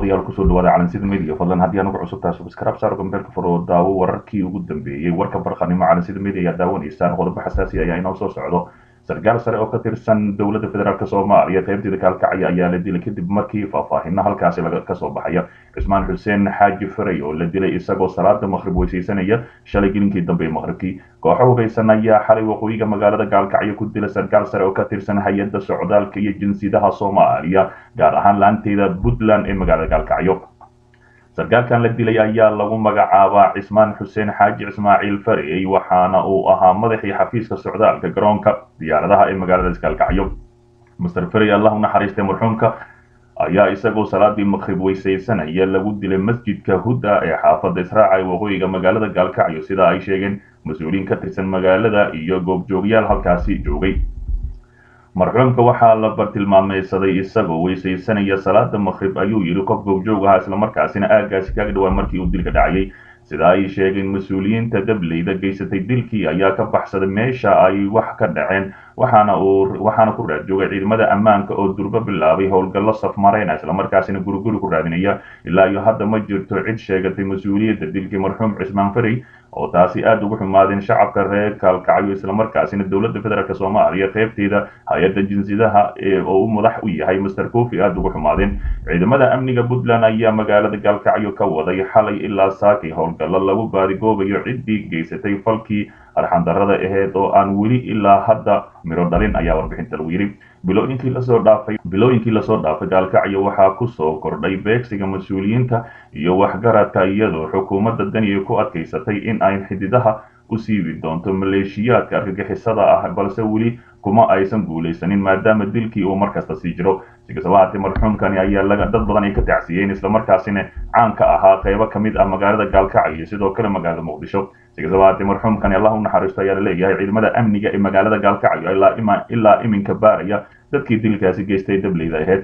daawadayaal kusoo dhawaada calansida media fadlan haddii anugu cusubtahay subscribe saar gambeelka furo daawo wararkii ugu dambeeyey warka barqanimo calansida media ayaa daawanaysaan qodobo xasaasi ayaa inoo soo socdo sarkaal sare oo ka tirsan dowladda federaalk soomaaliya qaybteeda kaalkacya ayaa la dilay kadib markii faahfaahino halkaasi kasoo baxaya cismaan xuseen xaaji faray oo la dilay isagoo salaada maqrib weysaysanaya shalay gelinkii dambe ee maqribkii kooxo hugaysan ayaa xalay waqooyiga magaalada gaalkacyo ku dila sarkaal sare oo ka tirsan hay-adda socdaalka iyo jinsidaha soomaaliya gaar ahaan laanteeda puntland ee magaalada gaalkacyo sarkaalkan la dilay ayaa lagu magacaabaa cismaan xuseen xaaji ismaaciil farey waxaana uu ahaa madaxii xafiiska socdaalka garoonka diyaaradaha ee magaalada gaalkacyo master farey allah u naxariistay marxuumka ayaa isagoo salaadii maqrib weysaysanaya lagu dilay masjidka hudda ee xaafadda israaca ee waqooyiga magaalada gaalkacyo sida ay sheegeen mas-uuliyiin ka tirsan magaalada iyo goobjoogyaal halkaasi joogay marxuumka waxaa la bartilmaameysaday isagoo weysaysanaya salaada maqrib ayuu yidhi qof goobjoog ahaa islamarkaasina aagaasi kaga dhawaa markii uu dilka dhacayay sida ay sheegeen mas-uuliyiinta dableyda geysatay dilkii ayaa ka baxsaday meesha ay wax ka dhaceen waxaana uu waxaana ku raad joogay ciidamada ammaanka oo durbo bilaabay howlgallo safmareyna islamarkaasina guriguri ku raadinaya ilaa iyo hadda ma jirto cid sheegatay mas-uuliyadda dilkii marxuum cismaan farey oo taasi aada ugu xumaadeen shacabka reer kaalkacyo islamarkaasina dowladda federaalk soomaaliya qaybteeda hay-adda jinsidaha oo u madax u yahay master cofi aada ugu xumaadeen ciidamada amniga puntland ayaa magaalada gaalkacyo ka waday xalay ilaa saakay howlgallo lagu baadigoobayo ciddii geysatay falkii arxandarrada aheyd oo aan weli ilaa hadda miro dhalin ayaa warbixinta lagu yidhi bilooyinkii lasoo dhaafay bilooyinkii lasoo dhaafay gaalkacyo waxaa kusoo kordhay beegsiga mas-uuliyiinta iyo waxgaradka iyadoo xukuumadda daniya ku adkaysatay in ay xididaha u siibi doonto maleeshiyaadka argagixisada ah balse weli kuma aysan guulaysanin maadaama dilkii uu markasta sii jiro sikastaba haatee marxuumkani ayaa dad badan ay ka tacsiyeen islamarkaasina caan ka ahaa qaybo ka mid ah magaalada gaalkacyo iyo sidoo kale magaalada muqdisho sikastaba haatee marxuumkani allah u naxariisto ayaa laleeyahay ciidamada amniga ee magaalada gaalkacyo ilaa iminka baaraya dadkii dilkaasi geystay dableyda aheyd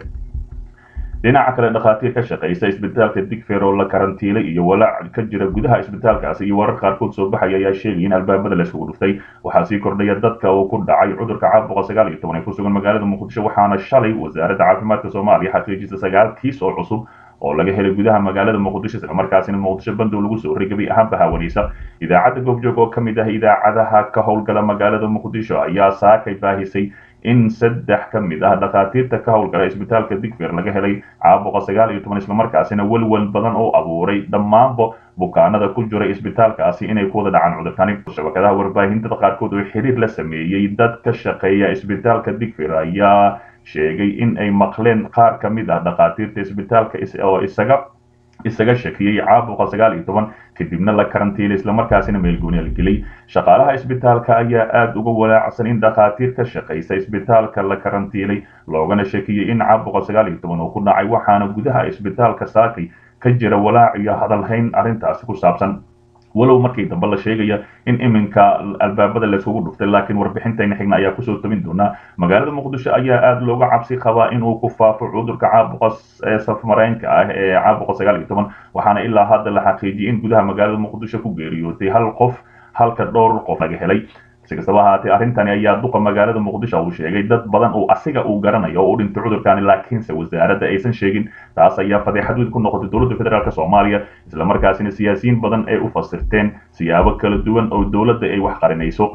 dhinaca kale dhakhaatiir ka shaqaysa isbitaalka digfer oo la karantiilay iyo walaac ka jira gudaha isbitaalkaasi iyo warar qaarkood soo baxaya ayaa sheegaya in albaabada layskugu dhuftay waxaa sii kordhaya dadka uu ku dhacay cudurka caabuqa sagaal iyo toban ee ku sugan magaalada muqdisho waxaana shalay wasaaradda caafimaadka soomaaliya xaqiijisa sagaal kiis oo cusub oo laga helay gudaha magaalada muqdisho islamarkaasina muqdisho bandow lagu soo rigabay ahaanba haawanaysa idaacadda goobjoog oo ka mid ah idaacadaha ka howlgala magaalada muqdisho ayaa saakay baahisay in saddex ka mid ah dhakhaatiirta ka howlgala isbitaalka digfer laga helay caabuqa sagaal iyo toban islamarkaasina welwel badan oo abuuray dhammaanba bukaanada ku jiray isbitaalkaasi inay ku wada dhacaan cudurkani shabakadaha warbaahintada qaarkood oo xiriir la sameeyey dad ka shaqeeya isbitaalka digfer ayaa sheegay in ay maqleen qaar ka mid ah dhakhaatiirta isbitaalka oo isaga isaga shakiyey caabuqa sagaal iyo toban kadibna la karantiilay islamarkaasina meelgooni la gelay shaqaalaha isbitaalka ayaa aada uga walaacsan in dhakhaatiir ka shaqaysa isbitaalka la karantiilay loogana shakiyey in caabuqa sagaal iyo toban uu ku dhacay waxaana gudaha isbitaalka saakay ka jira walaac iyo hadalhayn arrintaasi ku saabsan walow markii dambe la sheegaya in iminka albaabada layskugu dhuftay laakiin warbixintayna xigna ayaa kusoo tabin doonaa magaalada muqdisho ayaa aada looga cabsi qabaa inuu ku faafo cudurka caabuqa safmareynka ah ee caabuqa sagaal iyo toban waxaana ilaa hadda la xaqiijiyay in gudaha magaalada muqdisho ku geeriyootay hal qof halka dhowr qof laga helay si kastaba ahaatee arrintani ayaa duqa magaalada muqdisho uu sheegay dad badan oo asiga uu garanayo oo u dhintay cudurkani laakiinse wasaaradda aysan sheegin taas ayaa fadeexad weyn ku noqotay dowladda federaalk soomaaliya islamarkaasina siyaasiyiin badan ay u fasirteen siyaabo kala duwan oo dowladda ay wax qarinayso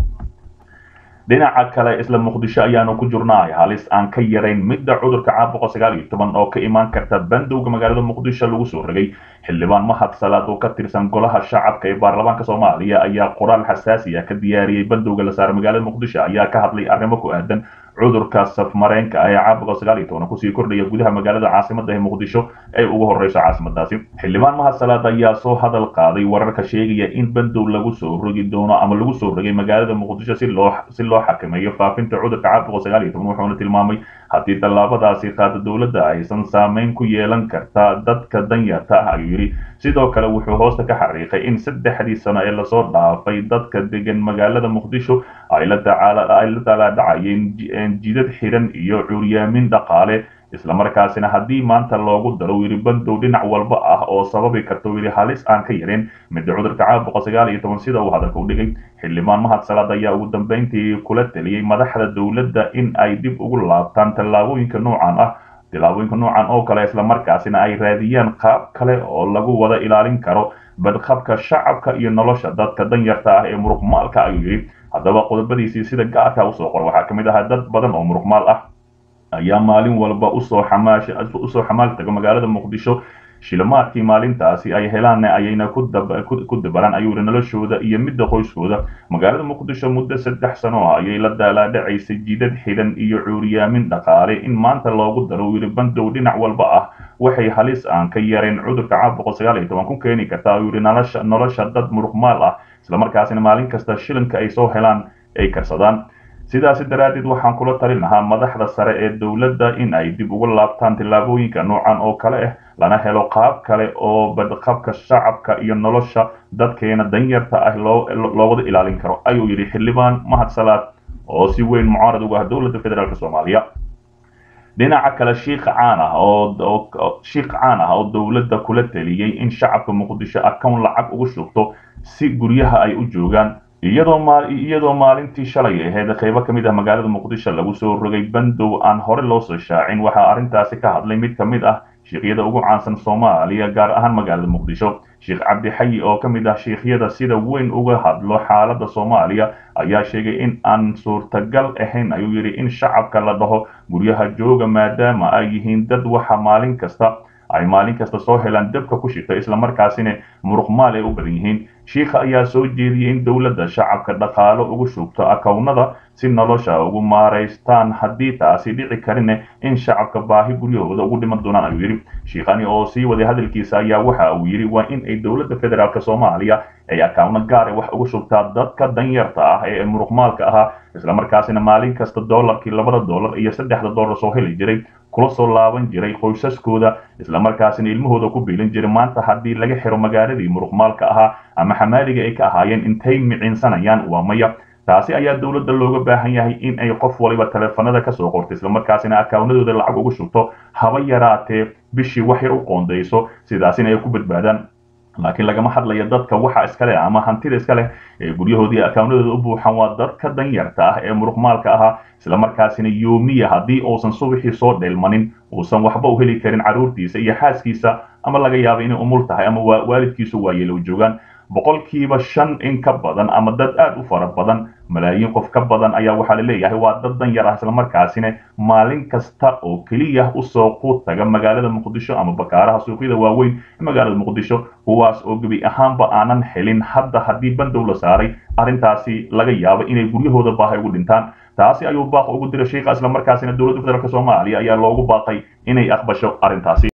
dhinaca kale isla muqdisho ayaanu ku jirnaay halis aan ka yarayn midda cudurka caabuqa sagaal iyo toban oo ka imaan karta bandowga magaalada muqdisho lagu soo rogay xildhibaan mahad salaad oo ka tirsan golaha shacabka ee baarlamaanka soomaaliya ayaa qoraal xasaasi ah ka diyaariyey bandowga la saara magaalada muqdisho ayaa ka hadlay arrimo ku aadan cudurka safmareenka ah ee caabuqa sagaal iyo toban kusii kordhaya gudaha magaalada caasimada ee muqdisho ay ugu horeyso caasimadaasi xildhibaan mahad salaad ayaa soo hadal qaaday wararka sheegaya in bandow lagu soo rogi doono ama lagu soo rogay magaalada muqdisho si loo si loo xakameeyo faafinta cudurka caabuqa sagaal iyo toban wuxuuna tilmaamay haddii tallaabadaasi qaada dowladda aysan saameyn ku yeelan karta dadka danyarta ah ayuu yidhi sidoo kale wuxuu hoosta ka xariiqay in saddexdii sano ee lasoo dhaafay dadka degan magaalada muqdisho ay la daalaadhacayeen jidad xiran iyo cuuryaamin dhaqaale islamarkaasina haddii maanta loogu daro yidhi bandow dhinac walba ah oo sababi karta yidhi halis aan ka yarin midda cudurka caabuqa sagaal iyo toban sida uu hadalka u dhigay xildhibaan mahad salaad ayaa ugu dambeyntii kula taliyey madaxda dowladda in ay dib ugu laabtaan tallaabooyinka noocan ah tillaabooyinka noocan oo kale islamarkaasina ay raadiyaan qaab kale oo lagu wada ilaalin karo badqabka shacabka iyo nolosha dadka danyarta ah ee muruqmaalka ayuu yidhi haddaba qodobadiisii sida gaarka usoo qor waxaa ka mid ahaa dad badan oo muruqmaal ah ayaa maalin walba usoo xamaash usoo xamaal taga magaalada muqdisho shilimaadkii maalintaasi ay helaan ayayna ku dabaran ayuu yidhi noloshooda iyo midda qoyskooda magaalada muqdisho muddo saddex sano ah ayay la daalaadhacaysay jidad xidan iyo cuuriyaamin dhaqaale in maanta loogu daro uu yidhi bandow dhinac walba ah waxay halis aan ka yareen cudurka caabuqa sagaal iyo toban ku keeni kartaa ayuu yidhi nolosha nolosha dad muruqmaal ah islamarkaasina maalin kasta shilinka ay soo helaan ay karsadaan sidaasi daraaddeed waxaan kula talin lahaa madaxda sare ee dowladda in ay dib uga laabtaan tillaabooyinka noocan oo kale ah lana helo qaab kale oo badqabka shacabka iyo nolosha dadkeena danyarta ah loo wada ilaalin karo ayuu yidhi xildhibaan mahad salaad oo si weyn mucaarad uga ah dowladda federaalk soomaaliya dhinaca kale shiikh caan ah oo shiikh caan ah oo dowladda kula taliyey in shacabka muqdisho account lacag ugu shubto si guryaha ay u joogaan iyadoo maal iyadoo maalintii shalay ahayd qaybo ka mid ah magaalada muqdisho lagu soo rogay bandow aan hore loo soo shaacin waxaa arrintaasi ka hadlay mid ka mid ah shiikyada ugu caansan soomaaliya gaar ahaan magaalada muqdisho sheekh cabdixayi oo ka mid ah shiikhyada sida weyn uga hadlo xaaladda soomaaliya ayaa sheegay in aan suurtagal ahayn ayuu yidhi in shacabka la dhaho guryaha jooga maadaama ay yihiin dad waxa maalin kasta ay maalin kasta soo helaan dabka ku shita islamarkaasina muruqmaal ay u badan yihiin shiikha ayaa soo jeediyey in dowladda shacabka dhaqaalo ugu shubto akownada si nolosha ugu maaraystaan haddii taasi dhici karine in shacabka baahi guryahooda ugu dhiman doonaan ayuu yidhi shiikhani oo sii waday hadalkiisa ayaa waxa uu yidhi waa in ay dowladda federaalk soomaaliya ay akawno gaara wax ugu shubtaa dadka danyarta ah ee muruqmaalka ahaa islamarkaasina maalin kasta doolarkii labada doolar iyo saddexda doolar soo heli jiray kula soo laaban jiray qoysaskooda islamarkaasina ilmahooda ku biilin jiray maanta haddii laga xiro magaaladii muruqmaalka ahaa ama xamaaliga ay ka ahaayeen intay miciinsanayaan waa maya taasi ayaa dowladda looga baahan yahay in ay qof waliba taleefanada kasoo qorto islamarkaasina akawnadooda lacag ugu shubto haba yaraatee bishii wax yar u qoondayso sidaasina ay ku badbaadaan laakiin lagama hadlayo dadka waxa iska leh ama hantida iska leh ee guryahoodii akawnadooda u buuxan waa dadka danyarta ah ee muruqmaalka ahaa islamarkaasina yoomiya haddii uusan subaxii soo dheelmanin uusan waxba u heli karin carruurtiisa iyo xaaskiisa ama laga yaabo inay umul tahay ama waalidkiisu waayeelo joogaan boqolkiiba shan in ka badan ama dad aad u fara badan malaayiin qof ka badan ayaa waxaa la leeyahay waa dad danyar ah islamarkaasina maalin kasta oo keliya usoo ku taga magaalada muqdisho ama bakaaraha suuqyada waaweyn ee magaalada muqdisho kuwaas oo gebi ahaanba aanan helin hadda haddii bandow la saaray arrintaasi laga yaabo inay guryahooda baahay ugu dhintaan taasi ayuu baaq ugu diray shiikha islamarkaasina dowladda federaalk soomaaliya ayaa loogu baaqay inay aqbasho arrintaasi